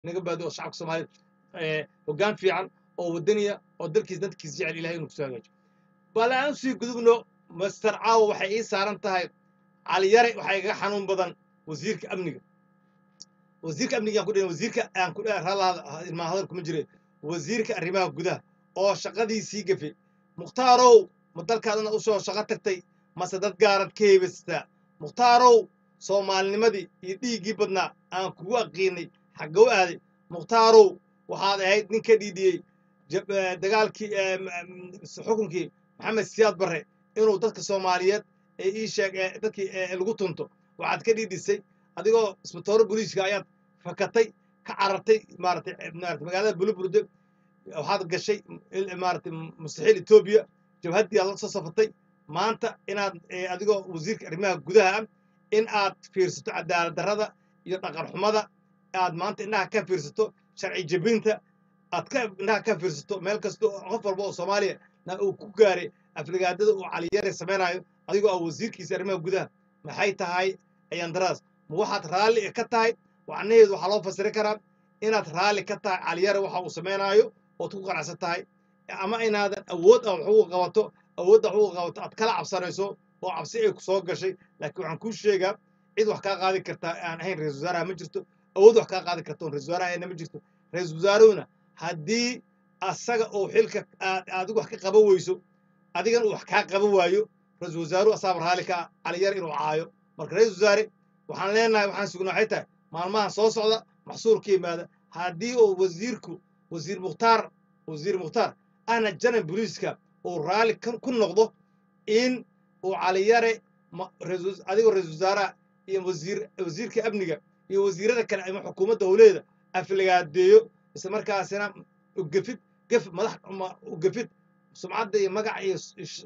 naga baado oo shacabka soomaaliyeed hoggaan fiican oo wadaniya oo dalkiis dadkiis jecel ilahay inuu kusoo hagaajo bal aan usii gudubno master caawa waxay ii saaran tahay caliyare waxaa igaga xanuun badan wasiirka amniga wasiirka amniga aan ku dhihin wasiirka aan ku ralaada ilmaa hadal kuma jire wasiirka arrimaha gudaha oo shaqadiisii gafe mukhtaarow ma dalkaadana usoo shaqo tagtay mase dad gaarad ka heebastaa mukhtaarow soomaalinimadii iyo dhiiggii badnaa aan kugu aqiinay xagga u aaday mukhtaarow waxaad ahayd nin ka dhiidhiyey dagaalkii xukunkii maxamed siyaad barre inuu dadka soomaaliyeed ee ii sheeg dadkii lagu tunto waxaad ka dhiidhisay adigoo isbitooro booliiska ayaad fakatay ka carartay maaratay maarata magaalada buluburde waxaad gashay maaratay mustaxiil etoobiya jabhaddii aad la soo safatay maanta inaad adigoo wasiirka arrimaha gudaha ah in aad fiirsato cadaalad darrada iyo dhaqan xumada aad maanta indhaha ka fiirsato sharci jebinta aad ka indhaha ka fiirsato meel kasta qof walba oo soomaaliya na uu ku gaaray afligaadada uu caliyare samaynayo adigoo ah wasiirkiisa arrimaha gudaha maxay tahay ayandaraas ma waxaad raalli ka tahay macnaheedu waxaa loo fasiri karaa inaad raalli ka tahay caliyare waxa uu samaynaayo ood ku qanacsan tahay ama inaadan awood ah wax ugu qabato awoodda wax ugu qabato aad kala cabsanayso oo cabsi ay ku soo gashay laakiin waxaan kuu sheegaa cid wax kaa qaadi kartaa aan ahayn ra-isul wasaaraha ma jirto awood wax kaa qaadi karta oon ra-isul wasaaraha ayna ma jirto ra-isul wasaaruhuna haddii asaga uu xilka aad adigu wax ka qaban weyso adigan uu wax kaa qaban waayo ra-isul wasaaruhu asaaba raalli ka caliyar inuu caayo marka ra-isul wasaare waxaan leenahay waxaan sugnaa waxay tahay maalmahan soo socda maxsuur ka yimaada haddii uu wasiirku wasiir mukhtaar wasiir mukhtaar ahna janan booliiska uu raalli ku noqdo in uu caliyare adigoo ra-isul wasaaraha iyo wasiir wasiirka amniga iyo wasiirada kale ama xukuumadda howleeda afligaadeeyo isla markaasina ugefid gef madax ugefid sumcadda iyo magaca iyo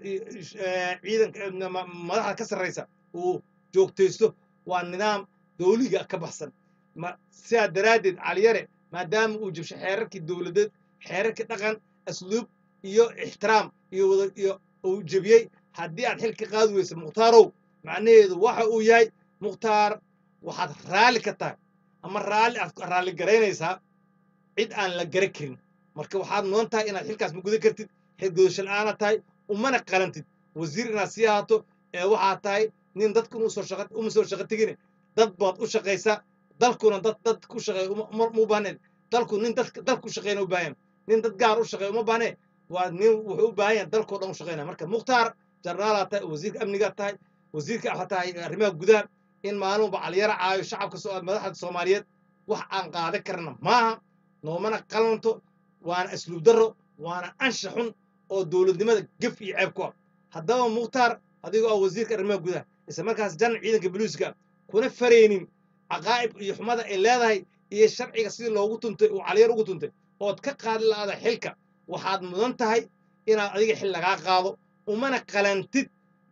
ciidanka madaxda ka sarraysa uu joogtaysto waa nidaam dawliga ka baxsan sidaa daraaddeed caliyare maadaama uu jabshay xeerarkii dowladeed xeerarkii dhaqan asluub iyo ixtiraam iyo wada iyo uu jebiyey haddii aad xilka qaadi weysa mukhtaarow macnaheedu waxa uu yahay mukhtaar waxaad raalli ka tahay ama raalli aad raalli garaynaysaa cid aan la gara karin marka waxaad noon tahay inaad xilkaas ma gudan kartid xil gudasho la'aana tahay umana qalantid wasiir inaad sii ahaato ee waxaad tahay nin dadku uma soo shaqo tegine dad baad u shaqaysaa dalkuna dad dad ku shaqeeya uma baahnayn dalku nin dad dal ku shaqeyna u baahan nin dad gaar u shaqeeya uma baahne waa nin wuxuu u baahan yahay dalkoo dhan u shaqeynaya marka mukhtaar jarnaalaad tahay wasiirka amnigaad tahay wasiirka waxaa tahay arrimaha gudaha in maalinba caliyara caayo shacabka madaxda soomaaliyeed wax aan qaadan karna maaha noomana qalanto waana asluub darro waana ansha xun oo dowladnimada gef iyo ceeb ku ah haddaba mukhtaar adigoo ah wasiirka arrimaha gudaha isla markaas janan ciidanka boliiska kuna faraynin caqaa'ib iyo xumada ay leedahay iyo sharciga sidii loogu tuntay uu caliyar ugu tuntay ood ka qaadi la'aada xilka waxaad mudan tahay inaad adiga xil lagaa qaado umana qalantid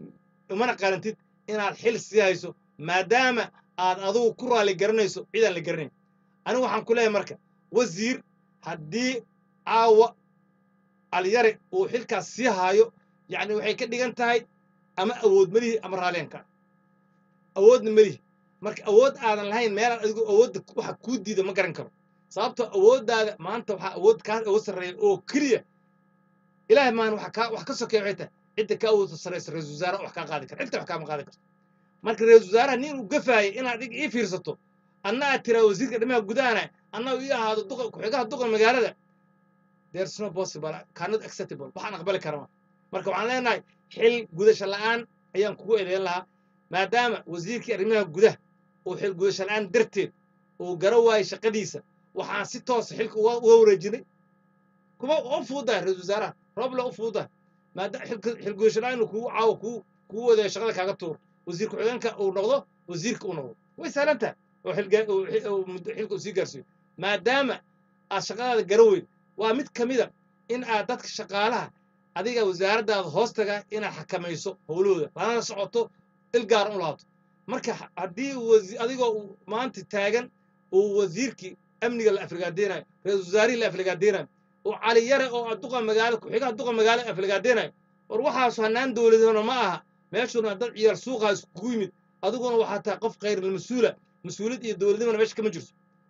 umana qalantid inaad xil sii hayso maadaama aad adigu ku raalli garanayso cidaan la garanayn anigu waxaan ku leeyahay marka wasiir haddii caawa caliyare uu xilkaas sii haayo yacni waxay ka dhigan tahay ama awood melihi ama raalliyanka awoodna melihi marka awood aadan lahayn meelaan adigu awoodda waxa kuu diida ma garan karo sababtoo awooddaada maanta waxaa awood kaa awood sarreeya oo keliya ilaahay maan waxa kaa wax ka sokeeya waxay tahay cidda ka awoodda sarreysa ra-isul wasaare wax kaa qaadi kara cidda wax kaama qaadi karto marka ra-isul wasaaraha nin uu gafaayay inaad adiga ii fiirsato anna aad tiraa wasiirka dhimaha gudahana anna ii ahaado duqa ku-xigaha duqa magaalada there's no possible cannot acceptable waxaan aqbali karama marka waxaan leenahay xil gudasho la'aan ayaan kugu eedeyn lahaa maadaama wasiirkii arrimaha gudaha uu xil gudasho la'aan darteed uu gara waayay shaqadiisa waxaan si toosa xilka uga wareejinay kuma u fuudahay ra-isul wasaaraha roble u fuudahay maadaama xil gudasho la'aan inuu kugu caawo kugu kugu wadayo shaqada kaaga tuuro wasiir ku-xigeenka uu noqdo wasiirka uu noqdo way sahlan tahay oo xilka uu sii gaarsiiyo maadaama aad shaqadaada gara weyn waa mid ka mida in aad dadka shaqaalaha adiga wasaaraddaada hoostaga inaad xakamayso howlahooda lanana socoto il gaar u laabto marka haddii adigoo maanta taagan uu wasiirkii amniga la afligaadenayo ra-isul wasaarihii la afligaadenayo oo cali yare oo duqa magaalo ku-xigaha duqa magaalo afligaadenayo war waxaasu hanaan dowladana ma aha meeshuna dad ciyaar suuqaa iskugu yimid adiguna waxaa tahay qof khayrulmas-uula mas-uuliyad iyo dowladnimana meesha kama jirto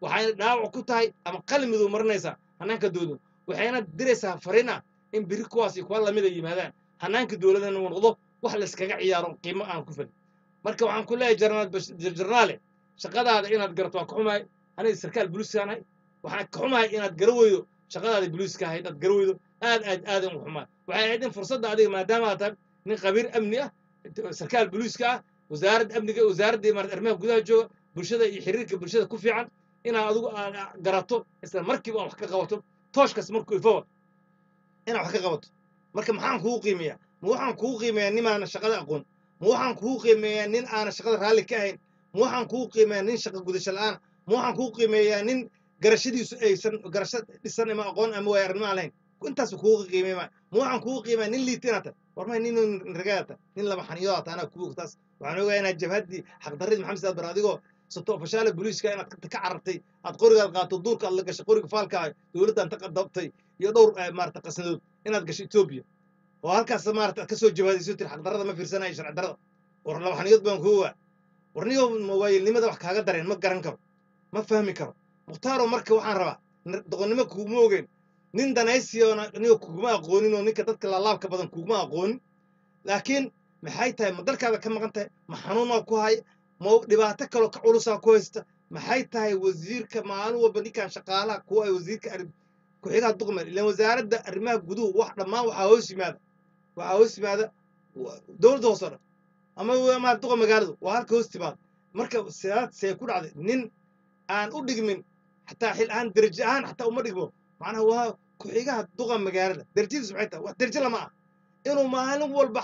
waxayna dhaawac ku tahay ama qalmidu marinaysaa hanaanka dowladnimo waxayna diraysaa fariin ah in biri kuwaas iyo kuwa lamida yimaadaan hanaanka dowladana uu noqdo wax layskaga ciyaaro qiimo aan ku filin marka waxaan ku leeyahay jarnaal jarnaale shaqadaada inaad garato waan ka xumahay aniga sarkaal buliiskaanahay waxaan ka xumahay inaad gara weydo shaqadaada buliiska ahayd aad gara weydo aad aad aadan u xumahay waxay ahayd in fursadda adiga maadaama aad tahay nin qabiir amni ah sarkaal buliiska ah wasaaradda amniga wasaaradda imaarad arrimaha gudaha jooga bulshada iyo xiriirka bulshada ku fiican inaad adigu aad garato isla markiiba aad wax ka qabato tooshkas markuu ifowa inaad wax ka qabato marka maxaan kugu qiimeeyaa ma waxaan kugu qiimeeyaa nin aana shaqada aqoon ma waxaan kugu qiimeeyaa nin aana shaqada raalli ka ahayn ma waxaan kugu qiimeeyaa nin shaqa gudasho la'aan ma waxaan kugu qiimeeyaa nin garashadiisu aysan garasho dhisan ama aqoon ama waaya arrimo aan lahayn intaas kugu qiimeeya ma waxaan kugu qiimeeyaa nin liitinata war may nin ragaata nin laba xaniyoata anaa kugu taas waxaan ogayaa inaad jabhaddii xaqdarridii maxamed saad bar adigoo sato fashaale booliiska inaad ka carartay aad qorigaad qaato duurka aad la gashay qoriga faalkaa dowladdan ta dabtay iyo dhowr maarata qasnadood inaad gasho etoobiya oo halkaas maarata aad ka soo jawaadayso tiri xaqdarrada ma fiirsanayo sharci darrada war laba xaniyood baan kugu waa war niyo waayilnimada wax kaaga dareen ma garan karo ma fahmi karo mukhtaaro marka waxaan rabaa doqonnimo kuguma ogeyn nin danaysiyoona niyo kuguma aqoonin oo ninka dadka laalaabka badan kuguma aqoonin laakiin maxay tahay ma dalkaada ka maqan tahay ma xanuunaa ku haya ma dhibaato kaloo ka culusaa ku haysta maxay tahay wasiirka maalin walba ninkan shaqaalaha kuwa ay wasiirka ku-xigaha duqmeel ilaan wasaaradda arrimaha guduhu wax dhammaan waxaa hoos yimaada waxaa hoos yimaada dowladda hoos oo dhan ama ma duqa magaaladu waa halka hoos timaada marka sidaad see ku dhacday nin aan u dhigmin xataa xil ahaan derajo ahaan xataa uma dhigmo macnaha waa ku-xigaha duqa magaalada derajadiisu maxay tahay wax derajo lama ah inuu maalin walba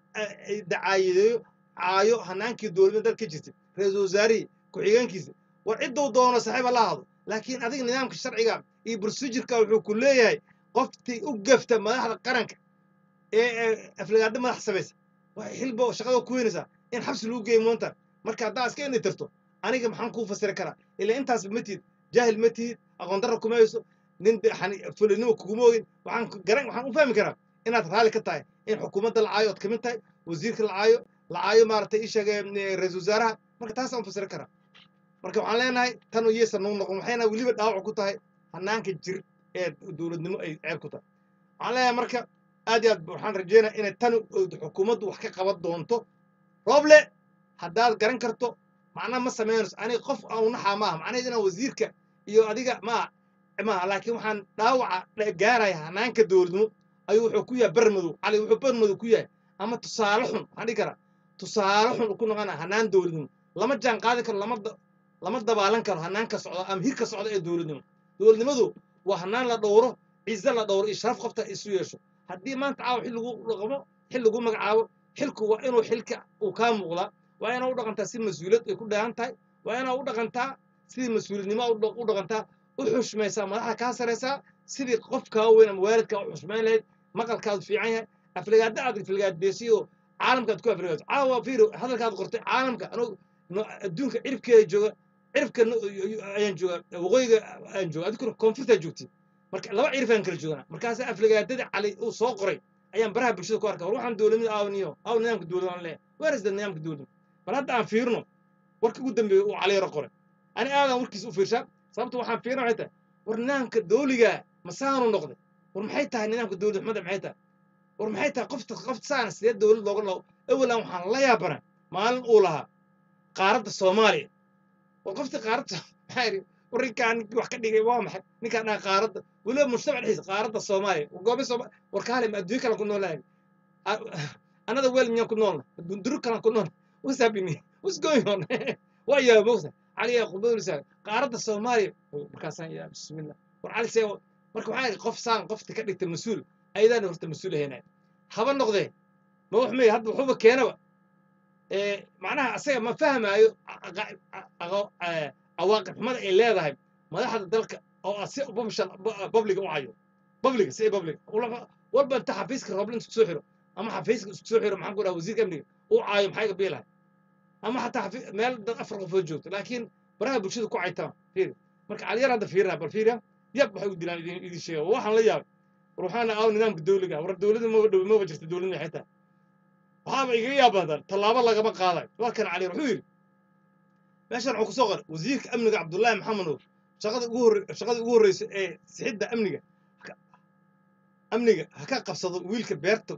dacaayadeeyo caayo hanaankii dowladda dalka jirtay ra-iisul wasaarihii ku-xigeenkiisa war cidduu doono saaxiiba la hado laakiin adiga nidaamka sharciga iyo procedureka wuxuu ku leeyahay qoftii u gafta madaxda qaranka ee aflagaado madax samaysa waxay xilba shaqada ku weynaysaa in xabsi lagu geeyo moonta marka haddaa iska indhi tirto aniga maxaan kuu fasiri karaa ilaa intaasba ma tihid jaahil ma tihid aqoon darra kuma hayso nin fulinimo kuguma ogin waxaan garan waxaan u fahmi karaa inaad raalli ka tahay in xukuumadda la caayo ood kamid tahay wasiirka la caayo la caayo maaragtay ii sheegay ra-iisul wasaaraha marka taasaan fasiri karaa marka waxaan leenahay tan iyaysan nuu noqon waxayna weliba dhaawac ku tahay hanaanka jir ee dowladnimo ay ceeb ku tahay waxaan leenahay marka aad iyo aad waxaan rajeynaya inay tan xukuumaddu wax ka qaban doonto rooble haddaad garan karto macnaha ma samaynayso aniga qof aan naxaa maaha macnaheed inaan wasiirka iyo adiga maa maaha laakiin waxaan dhaawaca gaaraya hanaanka dowladnimo ayuu wuxuu ku yahay bermadow cali wuxuu bermadow ku yahay ama tusaale xun waxaan dhihi karaa tusaale xun ku noqona hanaan dowladnimo lama jaan qaadi karo lama lama dabaalan karo hanaanka socda ama hirka socda ee dowladnimo dowladnimadu waa hanaan la dhowro ciise la dhowro iyo sharaf qofta isu yeesho haddii maanta caawa xil lagu dhaqmo xil lagu magacaabo xilku waa inuu xilka uu kaa muuqdaa waa inaa u dhaqantaa si mas-uuliyad ay ku dheehan tahay waa inaa u dhaqantaa sidii mas-uuliyadnimo u dhaqantaa u xushmaysaa madaxda kaa saraysaa sidii qof kaa weyn ama waalidkaa u xushmayn lahayd maqalkaadu fiican yahay aflagaada aad aflagaadeysiy oo caalamkaad ku aflagaado caawa fiir hadalkaad qortay caalamka anuu adduunka ciribkeeda jooga ciribka ayaan jooga waqooyiga ayaan jooga adinkuna koonfurtaa joogtay marka laba cirif aan kala joognaa markaas aflagaadada cali uu soo qoray ayaan baraha bulshada ku arka war waxaan dowladnimada aawniyo aaw nidaamka dowladda aan leeyahay weerisda nidaamka dowladda bal hadda aan fiirno warka ugu dambeeya uu cali yaro qoray ani aadan warkiisa u fiirshaa sababta waxaan fiirna waxay tahay war nidaamka dowliga masaanu noqday war maxay tahay nidaamka dowladda xumada maxay tahay war maxay tahay qofta qofta saana sidee dowlad looga lao awalan waxaan la yaabana maalin uu lahaa qaaradda soomaaliya war qofta qaaradda maxaa yidhi war ninkaan ninkii wax ka dhigay waa maxay ninkaan dhaha qaaradda weliba mujtamac dhexdiisa qaaradda soomaaliya goobe sooma war kaale ma adduunyo kalan ku noolahay anada weel miyaan ku noolna dunduru kalan ku noolna what's happening what's going on waa yaa mogta cali yaa khudbadulisa qaaradda soomaaliya markaasaan yaa bismillah war cali see marka waxaa yidhi qof saan qofta ka dhigta mas-uul ayadaan horta mas-uul ahaynay haba noqdee ma wax meey hadda waxuba keenaba macnaha asaga ma fahmaayo cawaaqib xumada ay leedahay madaxda dalka oo si publiga u cayo publiga si publiga walba inta xafiiska roblin isku soo xiro ama xafiiska isku soo xiro maxaan ku dhaha wasiirka amniga u caayo maxay gabiilahay ama xataa meel dad afar qofood joogto laakiin baraha bulshada ku caytama fiiri marka caliyar hadda fiirina bal fiiriya yab waxay u dilaan idin idin sheega waxaan la yaabay war waxaana aaw nidaamka dowliga war dowladda maba dhow maba jirta dowladda maxay tahay waxaaba igaga yaab badan tallaabo lagama qaadayo waa kan caliyar wuxuu yidhi meeshan wuxuu kusoo qoray wasiirka amniga cabdullaahi maxamed nuur shaqada ugu horre shaqada ugu horreysa ee sixidda amniga haka- amniga ha ka qabsado wiilka beerta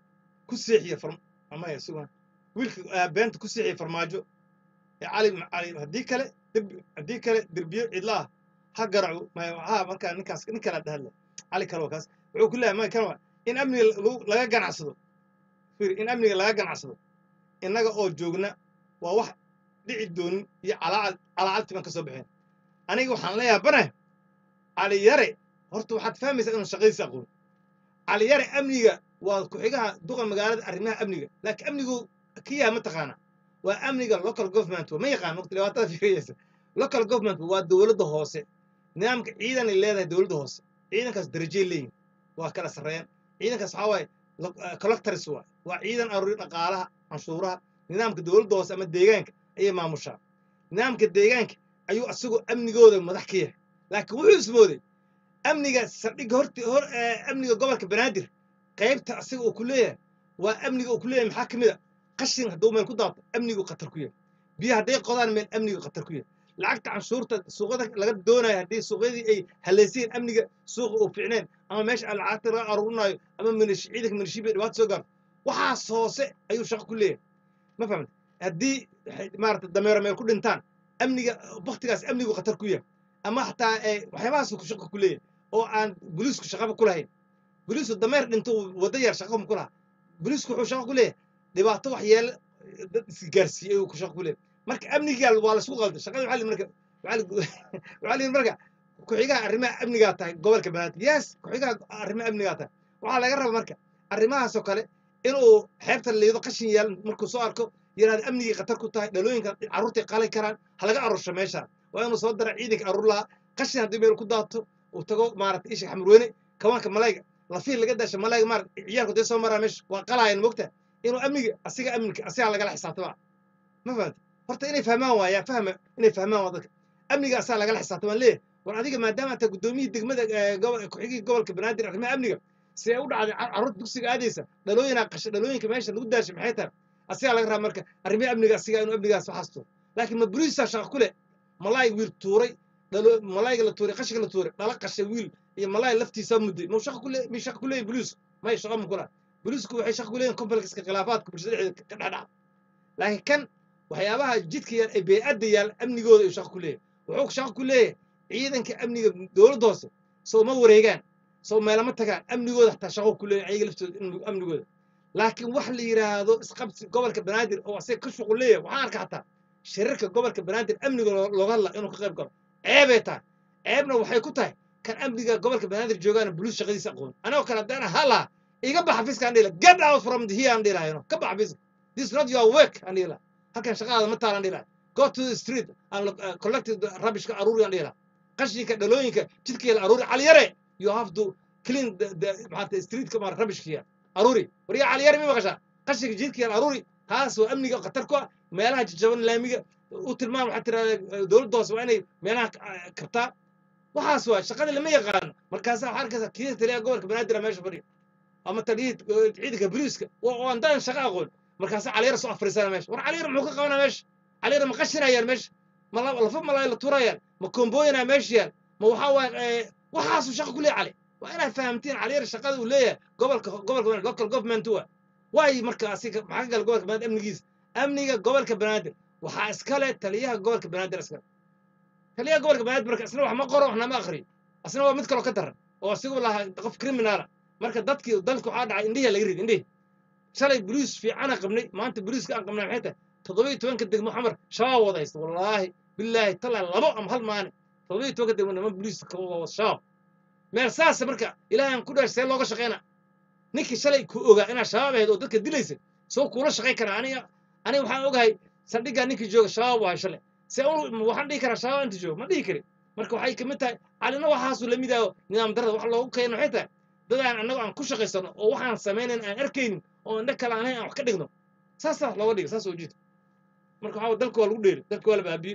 ku seexiya farm amaya sugan wiilka ah, beenta ku seexiya farmaajo ee cali cali haddii kale derbi haddii kale derbiyo cidlaah ha garaco maya ha markaa ninkaas nin kala dhahadle cali kale waa kaas wuxuu ku leeyahay maya kan waa in amniga lagu- laga ganacsado fiir in amniga laga ganacsado innaga oo joogna waa wax dhici doonin iyo calaacal calaacalti baan ka soo baxeen aniga waxaan la yaabanahay cali yare horta waxaad fahmaysaa inuu shaqadiisa aqoon cali yare amniga waa ku-xigaha duqa magaalada arrimaha amniga laakiin amnigu ka yaha ma taqaana waa amniga local government ma yaqaan waqti dhibaatada fiiriyeysa local government waa dowladda hoose nidaamka ciidanay leedahay dowladda hoose ciidankaas darajay leeyihin waa kala sarreeyaan ciidankaas waxaa waaye lo- eh, collectors waa waa ciidan aruuri dhaqaalaha canshuuraha nidaamka dowladda hoose ama deegaanka ayay maamushaa nidaamka deegaanka ayuu asagoo amnigooda madax ka yahay laakiin wuxuu ismooday amniga saldhigga horti hor eh, amniga gobolka banaadir qaybta asaga uu ku leeyahay waa amniga uu ku leeyahay maxaa ka mid a qashin hadduu meel ku daato amnigu khatar ku yahay biyo hadday qodaan meel amnigu khatar ku yahay lacagta canshuurta suuqada laga doonayo haddii suuqyadii ay haleyseen amniga suuqa uu fiicneen ama meesha aan lacagta laga aruurinayo ama minish ciidanka minishibiya dhibaato soo gaarto waxaas hoose ayuu shaqo ku leeyahay ma fahamta haddii waxay- maarata dameero meel ku dhintaan amniga baktigaas amnigu khatar ku yahay ama xataa eh, waxyaabahaas ku shaqo ku leeyahay oo aan booliisku shaqaba ku lahayn booliisku dameer dhinto waddo yar shaqo ma ku laha booliisku wuxuu shaqo ku leeyahay dhibaato waxyeele dad isgaarsiiyey ayuu ku shaqo ku leeyahay marka amnigaa waa laisku qalday shaqada waxaa la yidhi marka waxaa la waxaa la yidhi marka ku-xigaha arrimaha amnigaa tahay gobolka banaadir yes ku-xigaha arrimaha amnigaa tahay waxaa laga raba marka arrimahaasoo kale inuu xeebta liido qashin yaal markuu soo arko yidhahda amnigii khatar ku tahay dhalooyinka carruurtay qali karaan ha laga aruursho meeshaan waa inuu soo dara ciidanka aruur lahaa qashin haddii meel ku daato uu tago maarata isha xamurweyne kawaanka malayga lafiil laga dasha malayga maarata ciyaalku dee soo maraa meesha waa qalaayan mogta inuu amniga asiga amninka asigaa lagala xisaabtama ma fahamta horta inay fahmaan waaya fahma inay fahmaan waa dadka amniga asaa lagala xisaabtamaan leeyahay war adiga maadaama taa guddoomiyihii degmada eh, gobo- ku-xigihii gobolka banaadir arrimaha amniga see u dhacday car- carruurta dugsiga aadaysa dhalooyinaa qasha dhalooyinka meesha lagu daashay maxay tahay asigaa laga rabaa marka arrimaha amniga asigaa inuu amnigaas waxaas tuuro laakiin ma buriisaa shaqa ku leh malaay wiil tuuray dhalo malaayga la tuuray qashinka la tuuray dhala qashay wiil iyo malaay laftiisa mudday mau shaqa kule mi shaqa ku leeyahin boliisku may shaqa ma kula boliisku waxay shaqa ku leeyihin complexka khilaafaadka bulshada dhexdeeda ka dhex dhaca laakiin kan waxyaabaha jidka yaal ee bey'adda yaal amnigooda ayuu shaqa ku leeyahay wuxuu shaqa ku leeyahay ciidanka amniga dowladda hoose soo ma wareegaan soo meelama tagaan amnigooda xataa shaqo ku leeyahay ayaga laftooda amni- amnigooda laakiin wax la yidhaahdo isqabsi gobolka banaadir oo asaga ka shuqul leeyahay waxaan arka xataa shirarka gobolka banaadir amniga loo- looga hadla inuu ka qayb galo ceebay tahay ceebna waxay ku tahay kan amniga gobolka banaadir joogaana buluus shaqadiisa aqoon anagoo kale haddaan hala iga bax xafiiska aan dhihi lahaa get out from the here aan dhihi lahaa ka bax xafiiska this is not your work aan dhihi lahaa halkan shaqadaada ma taalan dhihi lahaa go to the street and look, uh, collect the rubbishka aruuri aan dhihi lahaa qashinka dhalooyinka jidka la aruuri caliyare you have to clean the, the maxaa streetka maar rubbishkiya aruuri waryaa caliyare ma maqashaa qashinka jidka la aruuri taas waa amniga khatar ku ah meelaha jajaban laamiga u tilmaam waxaa tirahdaa dowladda hoose waa inay meelaha ka- kabtaa waxaas waa shaqada lama yaqaano markaasa waxaa arkaysa kii taliya gobolka banaadir meesha fadhiya ama taliyihii ciidanka boliiska oo aan daan shaqo aqoon markaasa caliyar soo afrisana meesha war caliyar muxuu ka qabanaa meesha caliyar ma qashinayaan meesha ma la- lafa malaay la turayaan ma kombooyinaa meesha yaal ma waxaa waa waxaasuu shaqo ku leeyahay cali waa inaad fahamtiin caliyar shaqada uu leeyahay gobolka gobolka banaadir local government waa waay marka asiga maxaa ka gala gobolka banaadir amnigiisa amniga gobolka banaadir waxaa iskale taliyaha gobolka banaadir iskale taliyaha gobolka banaadir marka isna wax ma qoro waxna ma akhriyo asna waa mid kaloo ka daran oo asigu lahaa qof criminala marka dadkii dalka waxaa dhacay indhihi laga ridi indhihi shalay boliis fiicana qabnay maanta boliiska aan qabnay maxay tahay toddoba iyo tobanka degmo xamar shabaab wada haysta wallaahi bilaahi talaa labo ama hal maalin toddoba iyo tobanka degmo niman boliis ka wada shabaab meel saasa marka ilaahay aan ku dhaashay see looga shaqeyna ninkii shalay ku ogaa inaad shabaab ahayd oo dadka dilaysa soo kuula shaqayn karaa aniga aniga waxaan ogahay saldhiggaa ninkii jooga shabaab wahay shalay see unu waxaan dhihi karaa shabaab inta jooga ma dhihi karin marka waxay kamid tahay calina waxaasuu la mid aho nidaam darada wax loogu keeno waxay tahay dad aan annago aan ku shaqaysano oo waxaan samaynayn aan arkaynin oo indha kale aan ahayn aan wax ka dhigno saasaa looga dhiga saas oo jiita marka waxaa dalka waa lagu dheeri dalka waa la baabiye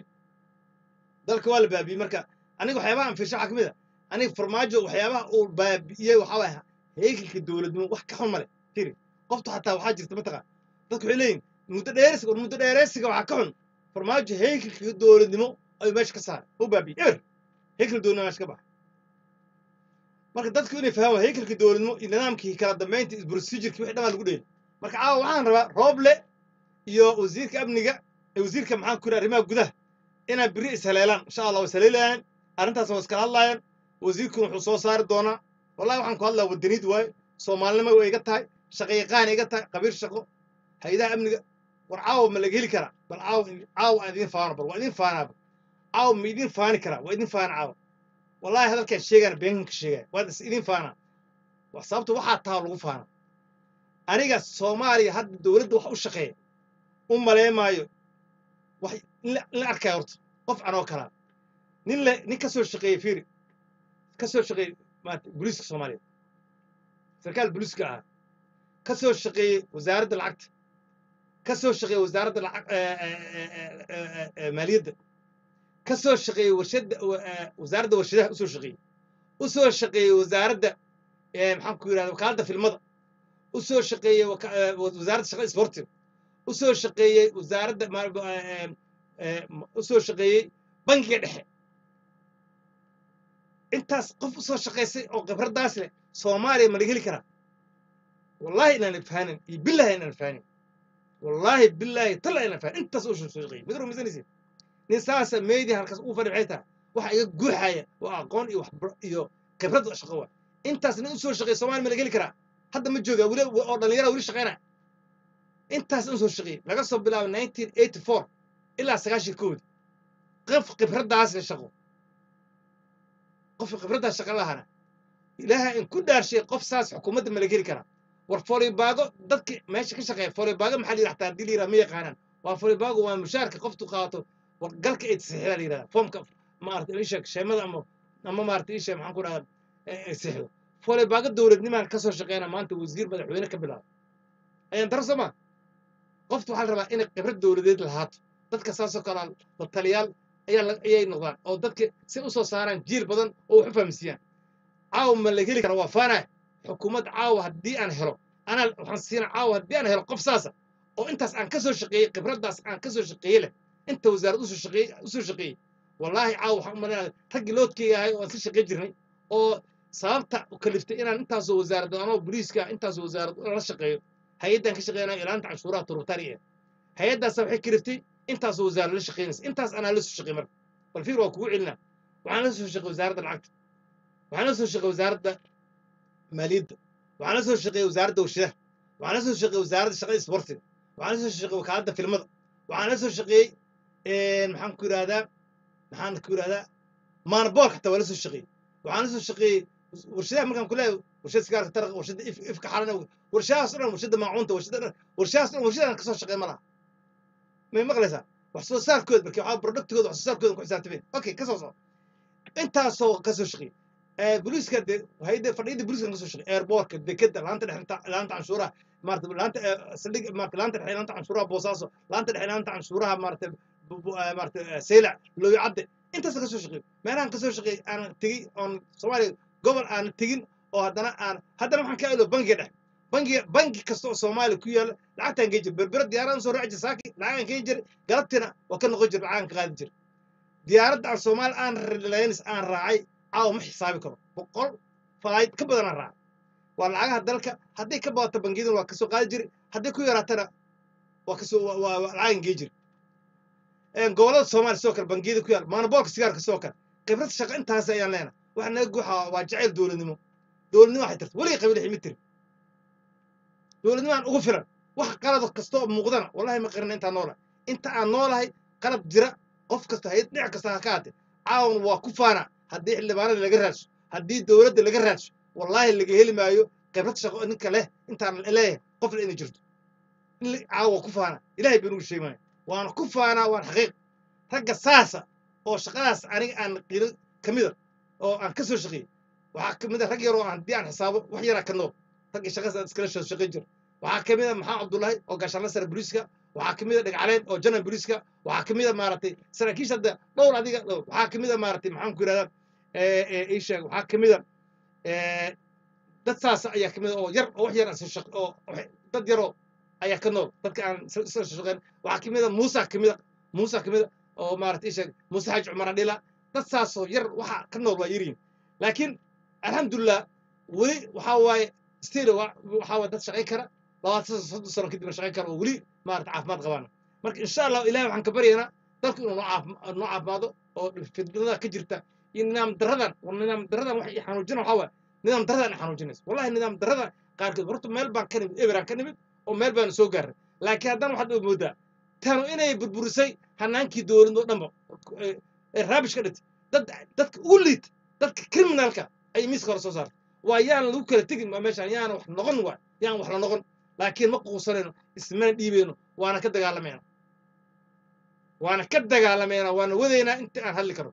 dalka waa la baabiyey marka aniga waxyaabaha aan fiirsha waxaa kamid a aniga farmaajo waxyaabaha uu baabi'iyey waxaa waaya heegelka dowladnimo wax ka xun male tiri qoftu xataa waxaa jirta mataqa dadku waxay leeyihin muddo dheeresiga war muddo dheereysiga waxaa ka xun farmaajo heegelka dowladnimo ayuu meesha ka saaray u baabi'ey eber heykal dowladnimo meesha ka baxa marka dadku inay fahmaan heykalkii dowladnimo iyo nidaamkii kala dambeynta iyo procedureki wixii dhamaa lagu dheeli marka caawa waxaan rabaa rooble iyo wasiirka amniga ee wasiirka maxaan ku yidhaha arrimaha gudaha inay biri ishaleelaan insha allah way ishaleelayaan arrintaas waa iskala hadlaayaan wasiirkuna wuxuu soo saari doonaa wallahi waxaan ku hadlaa wadaniid waaye soomaalinimo way iga tahay shaqayaqaan iga tahay qabiir shaqo hay-adaha amniga war caawa ma laga heli karaa bal caawa caawa aan idiin faano bal waa idiin faanaaba caawa ma idiin faani karaa waa idiin faana caawa wallahi hadalkaan sheegana beenkan ka sheegaya waad is idiin faanaa wa sababta waxaa taha lagu faana aniga soomaaliya hadda dowladda wax u shaqeeya u maleemaayo wax in la in la arkaya horta qof anoo kalaa nin le nin ka soo shaqeeyey fiiri ka soo shaqeeyey maanta booliiska soomaaliya sarkaal booliiska ahaa ka soo shaqeeyey wasaaradda lacagta ka soo shaqeeyey wasaaradda lacag maaliyadda ka soo shaqeeyey warshadda wasaaradda warshadaha usoo shaqeeyey u soo shaqeeyey wasaaradda maxaan ku yidhahda wakaaladda filmada u soo shaqeeyey wasaaradda shaqada isboortiga u soo shaqeeyey wasaaradda u soo shaqeeyey bankiga dhexe intaas qof u soo shaqaysay oo khibraddaas leh soomaaliya ma laga heli karaa wallahi inaan fahnin iyo billahi inaan fahnin wallahi billahi talla inaan fahnin intaas u soo shaqeeyey mid rumaysanaysa nin saasa media halkaas uu fadhi maxay tahay waxa iga guuxaya waa aqoon iyo waxbar iyo khibrad shaqo waa intaas nin u soo shaqeeyey soomaaliya ma laga heli karaa hadda ma jooga weli oo dhallinyara weli shaqeynaya intaas in soo shaqeeyey laga soo bilaabo nineteen eighty four ilaa sagaashan koodi qof khibraddaas le shaqo qof khibraddaas shaqo lahana ilaaha in ku dhaarshay qof saas xukuumadda ma laga heli karaa war folibaago dadka meesha ka shaqeeya folibaago maxaa la yidhaha xataa haddii la yidhaha ma yaqaanaan waa folibaago waa mushaarka qoftu qaato war galka ay tasixida la yidhahda foomka maarata isha sheemada ama ama maarata isha maxaan ku dhahda sixdo folibaago dowladnimaan ka soo shaqeyna maanta wasiir madaxweyne ka bilaabo ayaan daro soo maa qoftu waxaa la rabaa inay khibrad dowladeed lahaato dadka saasoo kale la taliyaal ayaa ayay noqdaan oo dadka si u soo saaraan jiil badan oo wax u fahamsiiyaan caawa ma la heli kara waa faanaa xukuumad caawa haddii aan helo anaa waxaan siina caawa haddii aan helo qof saasa oo intaas aan ka soo shaqeeyey khibraddaas aan ka soo shaqeeyey leh inta wasaarad usoo shaqeeyey usoo shaqeeyey wallaahi caawa waxaan u malaynaya raggii loodkeyga ahay oo aan si shaqey jirnay oo sababta kaliftay inaan intaasoo wasaarad anoo boliiska intaasoo wasaarad la shaqeeyo hay-addan ka shaqeynaya ilaalinta canshuuraha turubtari eh hay-addaasa waxay kaliftay intaasoo wasaarad la shaqeynaysa intaas anaa la soo shaqey marka bal fiir waa kugu celinaa waxaan la soo shaqey wasaaradda lacagta waxaan la soo shaqey wasaaradda maaliyadda waxaan la soo shaqeeyey wasaaradda warshadaha waxaan la soo shaqeeyey wasaaradda shaqada isboortiga waxaan la soo shaqeeyey wakaaladda filmada waxaan la soo shaqeeyey maxaan ku yidhahdaa maxaan ku yidhahdaa maanaboolka xataa waa la soo shaqeeyey waxaan la soo shaqeeyey warshadaha markaan ku leeyahay warshada sigaarka taraqa warshada ifka xalan warshadahaas o dhan warshada maacuunta warshada dhan warshadahaas dhan warshadaan kasoo shaqeey ma laha may maqlaysaa wax soo saarkooda marka waxaa productigooda wax soo saarkooda ku xisaabtameen okay ka soo soco intaasoo ka soo shaqeeyey boliiska de hayda fadhiyada boliiska ka soo shaqeeyey airportka dekeda laanta dhexe laanta canshuuraha maarata laanta saldhig maarata laanta dhexe laanta canshuuraha boosaaso laanta dhexe laanta canshuuraha maarata maarata seylac looyo cadde intaasa ka soo shaqeey meelahan ka soo shaqeey aan tegey oon soomaaliya gobol aan tegin oo haddana aan haddana waxaan ka ilo bangiga dhexe bangiga bangi kasta oo soomaaliya ku yaala lacagtaan geen jir berbera diyaaradan soo raaci jir saaki lacagaan geen jir galabtina waa ka noqon jir lacagaan ka qaadi jir diyaaradda aan soomaaliya aan relaynaysa aan raacay caawa ma xisaabi karo boqol falayd ka badan aan raacay waa lacagaha dalka hadday ka badato bangiyaduna waa kasoo qaadi jiri hadday ku yaraatana waa kasoo waa lacagan geen jir gobollada soomaaliya sidoo kale bangiyada ku yaala maanaboolka sigaarka sidoo kale khibrad shaqo intaas ayaan leenahay waxa naga guuxa waa jacayl dowladnimo dowladnimo waxay tirta weligay qabiil ximi tiri dowladnimo aan ugu filan wax qalad kasta oo muuqdana wallahi ma qarina intaan noolahay inta aan noolahay qalad jira qof kasta hayad dhinac kasta ha ka haatee caawan waa ku faana haddii xildhibaanada laga raadso haddii dowladda laga raadso wallaahi laga heli maayo khibrad shaqo ninka leh intaan leeyahay qof le inay jirto caawa waa ku faana ilahay baa nugu sheegmaya waana ku faanaa waan xaqiiq ragga saasa oo shaqadaas aniga aan qilo ka mida oo aan ka soo shaqeeyey waxaa ka mid a rag yaroo aan haddii aan xisaabo wax yaraa ka nool raggii shaqadaas aan iskala soo shaqeyn jira waxaa ka mid a maxamed cabdullaahi oo gaashaanla sare boliiska waxaa ka mid a dhagcaleen oo janan boliiska waxaa ka mid a maaragtay saraakiisha hadda dhowr adiga dhowr waxaa ka mid a maaragtay maxaan ku yidhahdaa ii sheeg waxaa ka mid a dad saasa ayaa ka mid a oo yar oo wax yar aan soo shaq oo dad yaroo ayaa ka nool dadka aan soo shaqeyn waxaa ka mid a muusa ka mid a muusa ka mid a oo maaragtay ii sheeg muuse xaaji cumar adhila dad saasoo yar waxa ka nool waa yaryihin laakiin alxamdulilah weli waxaa waaye still waxaa waaye dad shaqayn kara labaatan soddon sano kadibna shaqayn kara oo weli maarata caafimaad qabaan marka insha allah ilahay waxaan ka baryaynaa dalku inuu noo caaf- noo caafimaado oo fidnada ka jirta iyo nidaam daradan war nidaam daradan wax i xanuujina waxaa waaye nidaam daradan i xanuujinaysa wallahi nidaam darada qaarkood horta meel baan ka nimid eberaan ka nimid oo meel baanu soo gaarnay laakiin haddana waxaad moodaa tanu inay burburisay hanaankii dowladda oo dhanba ee- ee raabish ka dhintay dad dadka ugu liita dadka criminalka ay miiska hore soo saartay waa yaan lagu kala tegin waa meeshaan yaana wax noqon waay yaan wax la noqon laakiin ma quusanayno ismana dhiibeyno waana ka dagaalamayna waana ka dagaalamayna waana wadaynaa inta aan hadli karo